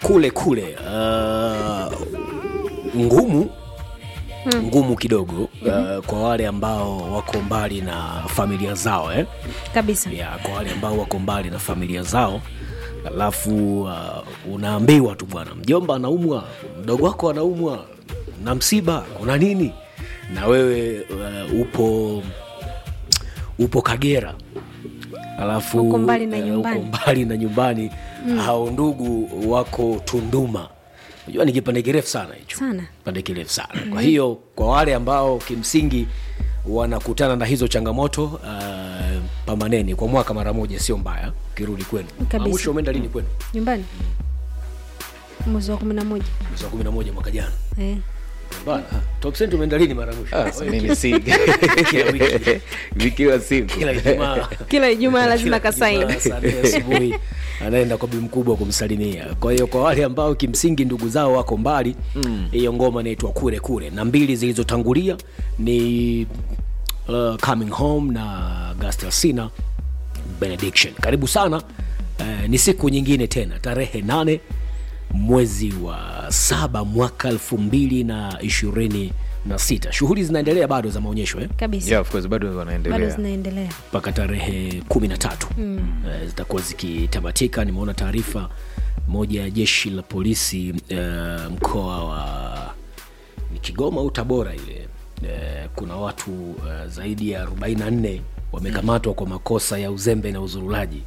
kule kule uh, ngumu ngumu kidogo uh, kwa wale ambao wako mbali na familia zao eh? kabisa ya, kwa wale ambao wako mbali na familia zao alafu uh, unaambiwa tu bwana mjomba anaumwa mdogo wako anaumwa na msiba kuna nini na wewe uh, upo upo kagera alafu Uko mbali na eh, nyumbani. uko mbali na nyumbani mm. hao ndugu wako tunduma unajua ni kipande kirefu sana hicho Sana. kipande kirefu sana kwa hiyo kwa wale ambao kimsingi wanakutana na hizo changamoto uh, pamaneni kwa mwaka mara moja sio mbaya ukirudi kwenu Kabisa. Ah, mwisho umeenda lini kwenu nyumbani mwezi wa kumi na moja mwezi wa kumi na moja mwaka jana eh. Bana, top cent umeenda lini mara ya mwisho Ah, mimi si Kila wiki. vikiwa siku kila ijumaa kila ijumaa lazima Kila kasaini Ijumaa saa nne asubuhi anaenda kwa bi mkubwa kumsalimia kwa hiyo kwa wale ambao kimsingi ndugu zao wako mbali hiyo mm. ngoma inaitwa kure kure na mbili zilizotangulia ni uh, coming home na gastasina benediction karibu sana uh, ni siku nyingine tena tarehe nane mwezi wa saba mwaka elfu mbili na ishirini na sita shughuli zinaendelea bado za maonyesho eh? kabisa yeah, of course bado bado wanaendelea zinaendelea mpaka tarehe kumi na tatu mm. uh, zitakuwa zikitamatika nimeona taarifa moja ya jeshi la polisi uh, mkoa wa ni kigoma au tabora ile uh, kuna watu uh, zaidi ya 44 wamekamatwa kwa makosa ya uzembe na uzurulaji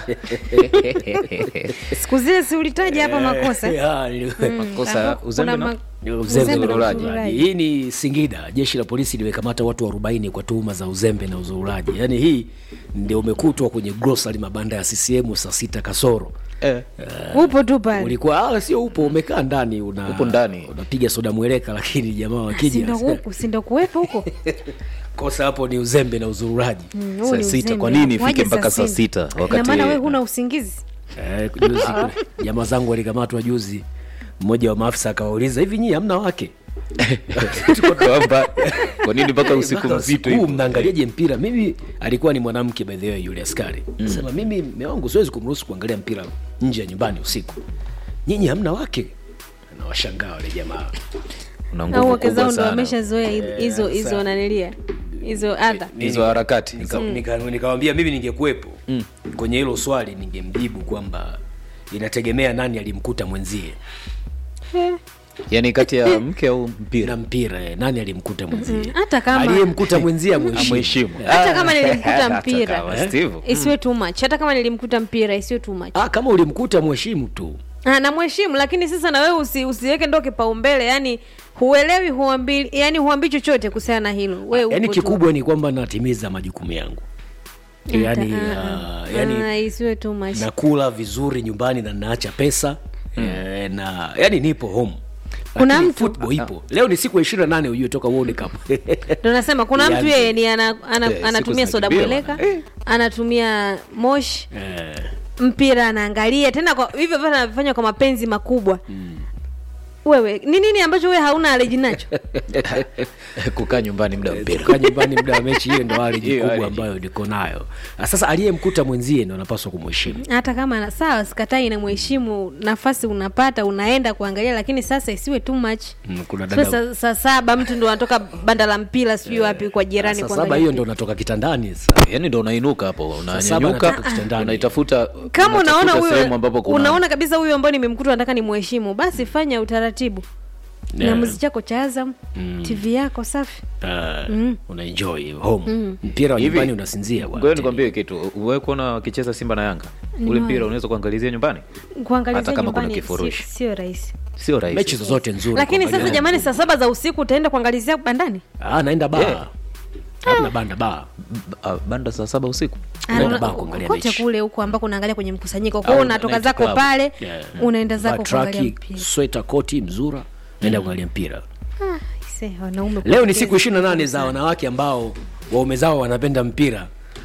siku zile si ulitaja hapa makosa Ya, ni- Makosa, Ambapo uzembe kuna na- ma- Uzembe uzembe na na uzurulaji. uzurulaji. hii ni singida jeshi la polisi limekamata watu 40 kwa tuhuma za uzembe na uzurulaji yaani hii ndio umekutwa kwenye grocery mabanda ya ccm saa sita kasoro eh. upo tu pale ulikuwa ah, sio upo umekaa ndani una Upo ndani. unapiga soda mweleka lakini jamaa wakija sindo huku sindo kuwepo huko kosa hapo ni uzembe na uzururaji Mm, huu saa ni sita uzembe. kwa nini ifike Waje mpaka saa sita? sita Ina wakati maana wewe huna usingizi eh, juzi jamaa zangu walikamatwa juzi mmoja wa maafisa akawauliza hivi nyii hamna wake kwamba kwa nini mpaka usiku mzito huu hivyo? mnaangaliaje mpira mimi alikuwa ni mwanamke by the way yule askari mm. sema mimi mme wangu siwezi kumruhusu kuangalia mpira nje ya nyumbani usiku nyinyi hamna wake nawashangaa wale jamaa Una nguvu au wake kubwa zao ndo sana. wameshazoea hizo- hizo hizo sana. nanilia hizo adha hizo harakati nikawambia nika, nika nikawambia mimi ningekuwepo mm. kwenye hilo swali ningemjibu kwamba inategemea nani alimkuta mwenzie yaani kati ya mke au na mpira mpira eh, nani alimkuta mwenzie hata kama aliyemkuta mwenzie amheshimu amheshimu hata kama nilimkuta Hata mpira kama Steve. isiwe too much hata kama nilimkuta mpira isiwe too much ah, kama ulimkuta mheshimu tu Ah, namheshimu lakini sasa na wewe usi, usiweke ndo kipaumbele yani huelewi huambi yani huambii chochote kuhusiana na hilo wewe yaani upo tu. kikubwa ni kwamba natimiza majukumu yangu yani, Ah, ah, uh, yani ah, isiwe too much nakula vizuri nyumbani na naacha pesa mm. eh, na yani nipo home Kuna Lakini mtu- football ipo leo ni siku ya ishirini na nane ujue toka World Cup ndo nasema kuna mtu Yaani- yeye ni ana, ana, Eh, siku anatumia soda zinakimbia mweleka anatumia moshi eh, mpira anaangalia tena kwa hivyo vyote anavifanya kwa mapenzi makubwa wewe ni nini ambacho wewe hauna aleji nacho kukaa nyumbani muda wa mpira kukaa nyumbani muda wa mechi hiyo ndo aleji Hiyo kubwa allergy. ambayo niko nayo Ah, sasa aliyemkuta mwenzie ndo anapaswa kumheshimu hata kama ana- sawa sikatai inamheshimu nafasi unapata unaenda kuangalia lakini sasa isiwe too much Mm, kuna Siwe dada saa saa saba mtu ndo anatoka banda la mpira sijui wapi kwa jirani saa kuangalia saba hiyo mpira. ndo natoka kitandani sasa yaani ndo unainuka hapo saba unanyanyuka natoka kitandani. unaitafuta kama unatafuta unaona sehemu ambapo huyo kuna unaona kabisa huyo ambao nimemkuta nataka nimheshimu basi fanya utaratibu Yeah. na muzi chako cha azam tv yako safi uh, unaenjoy home mpira wa Hivi, nyumbani unasinzia bwana. ngoja nikwambie kitu uwe kuona wakicheza simba na yanga ule mpira unaweza kuangalizia nyumbani kuangalizia Hata kama kuna nyumbani si- kifurushi. sio rahisi sio rahisi mechi zozote nzuri lakini kuangalia. sasa jamani saa saba za usiku utaenda kuangalizia bandani ah, naenda baa Yeah. hamna banda baa B- ah, banda saa saba usiku Unaenda Ana- baa kuangalia kote mechi. kule huko ambako unaangalia kwenye mkusanyiko kwao Au unatoka night zako club. pale Yeah. unaenda Vaa zako kuangalia traki mpira sweta koti mzura naenda kuangalia mpira Ah, ise, wanaume leo ni kupendeza. siku ishirini na nane za wanawake ambao waume zao wanapenda mpira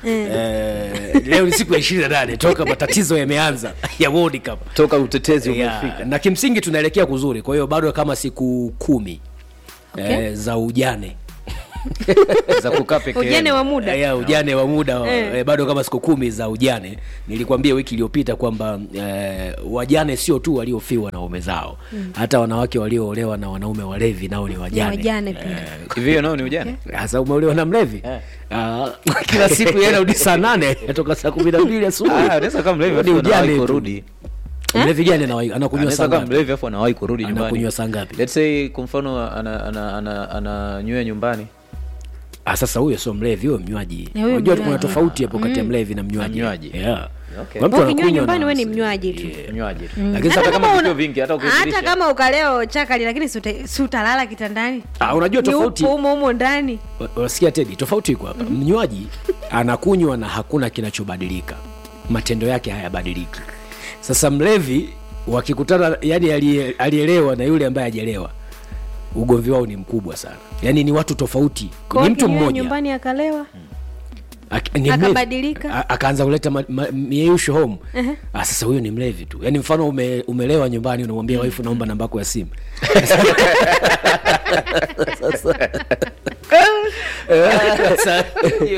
Eh, leo ni siku ya ishirini na nane toka matatizo yameanza ya World Cup toka utetezi yeah. umefika na kimsingi tunaelekea kuzuri kwa hiyo bado kama siku kumi Okay. eh, za ujane za kukaa peke ujane yenu. wa muda ya ujane wa muda Eh. eh, bado kama siku kumi za ujane nilikwambia wiki iliyopita kwamba eh, wajane sio tu waliofiwa na waume zao hata wanawake walioolewa na wanaume walevi nao ni wajane, Ni wajane pia. Eh, hivi hiyo nao ni ujane hasa umeolewa na mlevi Eh. Ah, kila siku yeye anarudi saa nane atoka saa kumi na mbili asubuhi Ah, anaweza kama mlevi Ni afu ujane anawahi tu. kurudi mlevi gani anawahi- anakunywa anaweza saa kama ngapi mlevi afu anawahi kurudi nyumbani Anakunywa saa ngapi? let's say kwa mfano ananywea ana, ana, ana, ananywea nyumbani Ah, sasa huyo sio mlevi huyo mnywaji Eh, huyo unajua mnywaji. kuna tofauti hapo kati ya mlevi na mnywaji mnywaji. yeah. Okay. Kuna mtu Wewe ukinywa anakunywa nyumbani na- we ni mnywaji tu mnywaji tu. Lakini Hata sasa kama una- vitu vingi hata hata ukizilisha kama ukaleo chakali lakini si uta- si utalala kitandani Ah, unajua Ni tofauti upo humo humo ndani Wa- unasikia tedi tofauti iko hapa mnywaji anakunywa na hakuna kinachobadilika matendo yake hayabadiliki sasa mlevi wakikutana yani aliye- alielewa na yule ambaye hajalewa ugomvi wao ni mkubwa sana yani ni watu tofauti Kwa ni hiyo mtu akinywa mmoja nyumbani akalewa Ak- ni mlevi. Akabadilika. A- akaanza kuleta ma- ma- mieyusho home ah, sasa huyo ni mlevi tu yaani mfano ume, umelewa nyumbani unamwambia waifu naomba namba yako ya simu Sasa,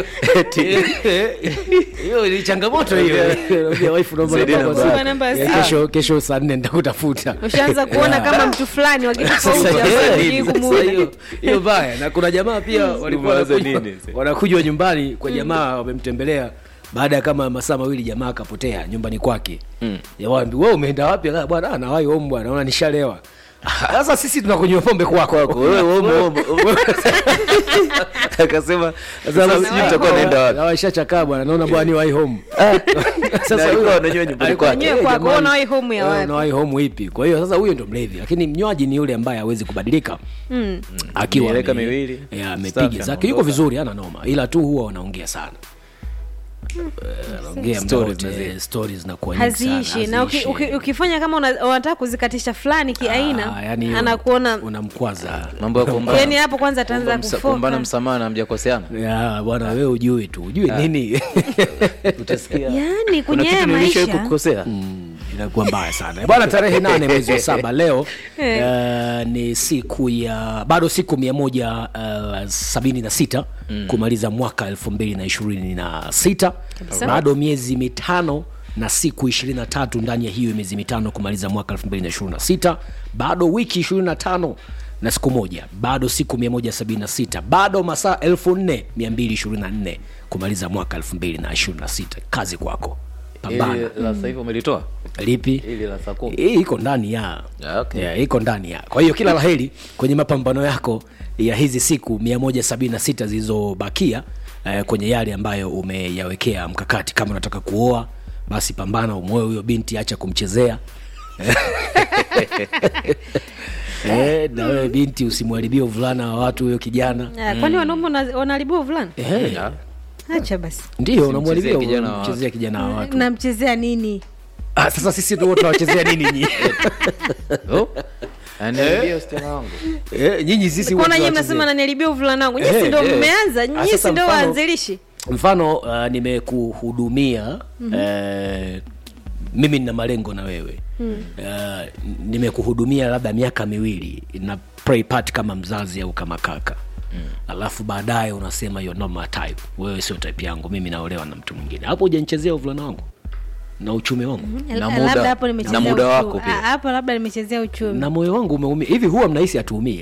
hiyo ni changamoto hiyo Unamwambia waifu naomba namba yako ya Naomba simu. namba ya Ya simu. kesho kesho saa nne nitakutafuta ushaanza kuona kama mtu fulani wa kitofauti Sasa, ambaye eh, hujui sasa kumuona. hiyo- hiyo baya na kuna jamaa pia walikuwa Umewaza wanakunywa- nini sasa? wanakunywa nyumbani kwa jamaa wamemtembelea baada ya kama masaa mawili jamaa akapotea nyumbani kwake mm. we umeenda wapi Ah, bwana ah, nawai home bwana naona nishalewa sasa sisi tunakunywa pombe kwako wewe home, home, home. akasema sasa sijui mtakuwa naenda wapi washachakaa bwana naona bwana ni wai home Na alikuwa ananywa nyumbani alikuwa- kwake. Wenyewe eh, kwako, jamani, unawai home ya eh, wapi? unawai home ipi kwa hiyo sasa huyo ndo mlevi lakini mnywaji ni yule ambaye hawezi kubadilika Mm. akiwa Mieleka ame- miwili, eh, safi, amepiga zake yuko anaondoka. vizuri ana noma ila tu huwa wanaongea sana Eh, anaongea muda Stories wote, mazee. stories zinakuwa nyingi sana, haziishi na uki, haziishi. uki, ukifanya kama una- unataka kuzikatisha fulani kiaina Ah, yani anakuona unamkwaza mambo ya kuombana. yani hapo kwanza ataanza Kuomba msa- kuombana kufoka msamaha na mjakoseana Ya, bwana wewe ujui tu ujui nini utasikia yani kuna kwenye haya kitu nilishawahi maisha kukosea Mm, inakuwa mbaya sana bwana tarehe nane mwezi wa saba leo uh, ni siku ya bado siku mia moja uh, sabini na sita kumaliza mwaka elfu mbili na ishirini na sita Kabisa. bado miezi mitano na siku 23 ndani ya hiyo miezi mitano kumaliza mwaka 2026 bado wiki 25 na siku moja bado siku 176 bado masaa 4224 kumaliza mwaka 2026 kazi kwako pambana Ili la sasa hivi umelitoa lipi ili la saa kumi hii iko ndani ya Ah, okay. yeah, iko ndani ya kwa hiyo kila laheri kwenye mapambano yako ya hizi siku 176 zilizobakia eh, kwenye yale ambayo umeyawekea mkakati kama unataka kuoa basi pambana umwoe huyo binti acha kumchezea eh, na wewe binti usimwharibie uvulana wa watu huyo kijana Ah, kwani wanaume wana- wanaharibiwa vulana eh, Ya. acha basi ndio unamwharibia kijana wa unamchezea kijana wa watu namchezea nini ah, sasa sisi ndio tunawachezea nini nyinyi Oh, aniambia usichana wangu eh, nyinyi sisi kona wote nyie tunawachezea. mnasema nanilibia uvulana wangu nyisi Eh, ndo eh. mmeanza Ah, nyisi sasa ndo mfano- waanzilishi mfano uh, nimekuhudumia mm-hmm. eh, mimi nina malengo na wewe mm. uh, nimekuhudumia labda miaka miwili na play part kama mzazi au kama kaka mm. alafu baadaye unasema you're not my type wewe sio type yangu mimi naolewa na mtu mwingine hapo hujanichezea uvulana wangu na uchumi wangu mm-hmm. Na Labda muda- hapo na nimechezea muda uchu- wako pia. Ah, hapo labda nimechezea uchumi na moyo wangu umeumia hivi huwa mnahisi atuumie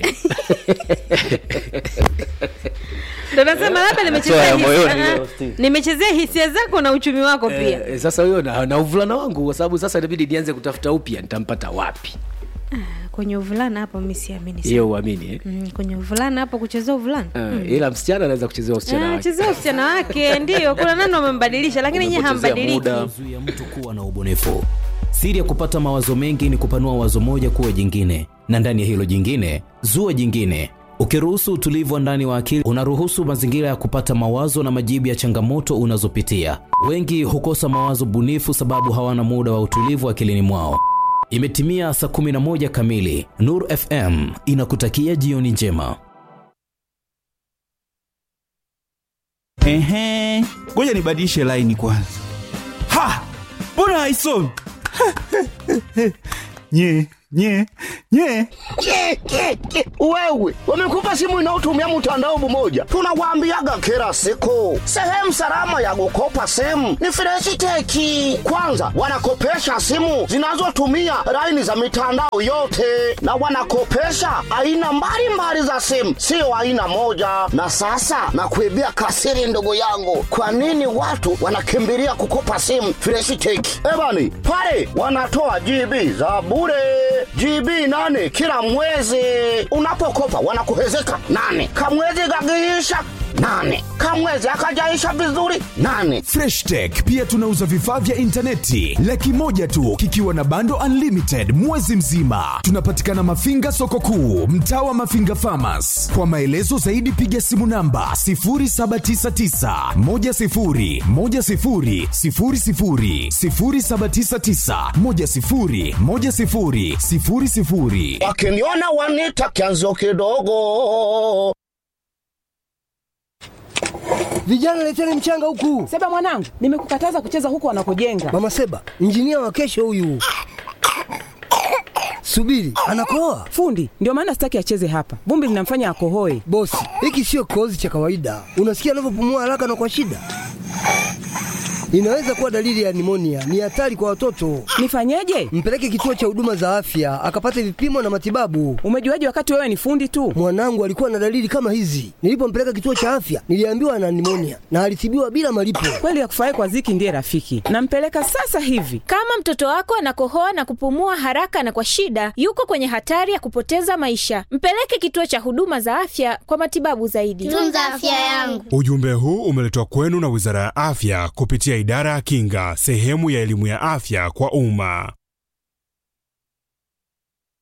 ndo nasema labda nimechezea ya hisia- moyoni ah, leo, Steve. nimechezea hisia zako na uchumi wako pia eh, sasa huyo na, na uvulana wangu kwa sababu sasa inabidi nianze kutafuta upya nitampata wapi kwenye uvulana hapo mi siamini sana. hiyo uamini eh? Mm, kwenye uvulana hapo kuchezea uvulana uh, ila msichana anaweza kuchezea usichana Ah, wake chezea usichana wake ndio kuna nani wamembadilisha lakini nyie Umepotezea hambadiliki muda. zuia mtu kuwa na ubunifu. Siri ya kupata mawazo mengi ni kupanua wazo moja kuwa jingine, na ndani ya hilo jingine zua jingine. Ukiruhusu utulivu wa ndani wa akili, unaruhusu mazingira ya kupata mawazo na majibu ya changamoto unazopitia. Wengi hukosa mawazo bunifu sababu hawana muda wa utulivu akilini mwao. Imetimia saa 11 kamili. Nur FM inakutakia jioni njema. Ehe, ngoja nibadilishe laini kwanza. Ha, mbona haisomi? nye nye nye Ke, ke, ke. Wewe wamekupa simu inayotumia mtandao mmoja, tunawaambiaga kila siku, sehemu salama ya kukopa simu ni Freshiteki. Kwanza wanakopesha simu zinazotumia laini za mitandao yote, na wanakopesha aina mbalimbali za simu, sio aina moja. Na sasa nakuibia kasiri, ndugu yangu, kwa nini watu wanakimbilia kukopa simu Freshiteki? Ebani pale wanatoa GB za bure GB nane kila mwezi. Unapokopa wanakuhezeka nane, kamwezi kakiisha nane, kamwezi akajaisha vizuri nane. freshtech pia tunauza vifaa vya intaneti laki moja tu kikiwa na bando unlimited mwezi mzima tunapatikana mafinga soko kuu mtaa wa mafinga famas kwa maelezo zaidi piga simu namba 799 Wakiniona wanita kianzo kidogo. Vijana leteni mchanga huku. Seba mwanangu, nimekukataza kucheza huko wanakojenga. Mama Seba, injinia wa kesho huyu. Subiri, anakoa. Fundi, ndio maana sitaki acheze hapa. Vumbi linamfanya akohoe. Bosi, hiki sio kikohozi cha kawaida. Unasikia anavyopumua haraka na kwa shida. Inaweza kuwa dalili ya nimonia. Ni hatari kwa watoto. Nifanyeje? Mpeleke kituo cha huduma za afya akapate vipimo na matibabu. Umejuaje wakati wewe ni fundi tu? Mwanangu alikuwa na dalili kama hizi. Nilipompeleka kituo cha afya, niliambiwa ana nimonia na alitibiwa bila malipo. Kweli ya kufurahi kwa ziki ndiye rafiki. Nampeleka sasa hivi. Kama mtoto wako anakohoa na kupumua haraka na kwa shida, yuko kwenye hatari ya kupoteza maisha. Mpeleke kituo cha huduma za afya kwa matibabu zaidi. Tunza afya yangu. Ujumbe huu umeletwa kwenu na Wizara ya Afya kupitia Idara ya Kinga, sehemu ya elimu ya afya kwa umma.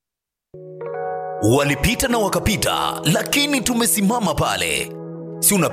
Walipita na wakapita, lakini tumesimama pale. Si una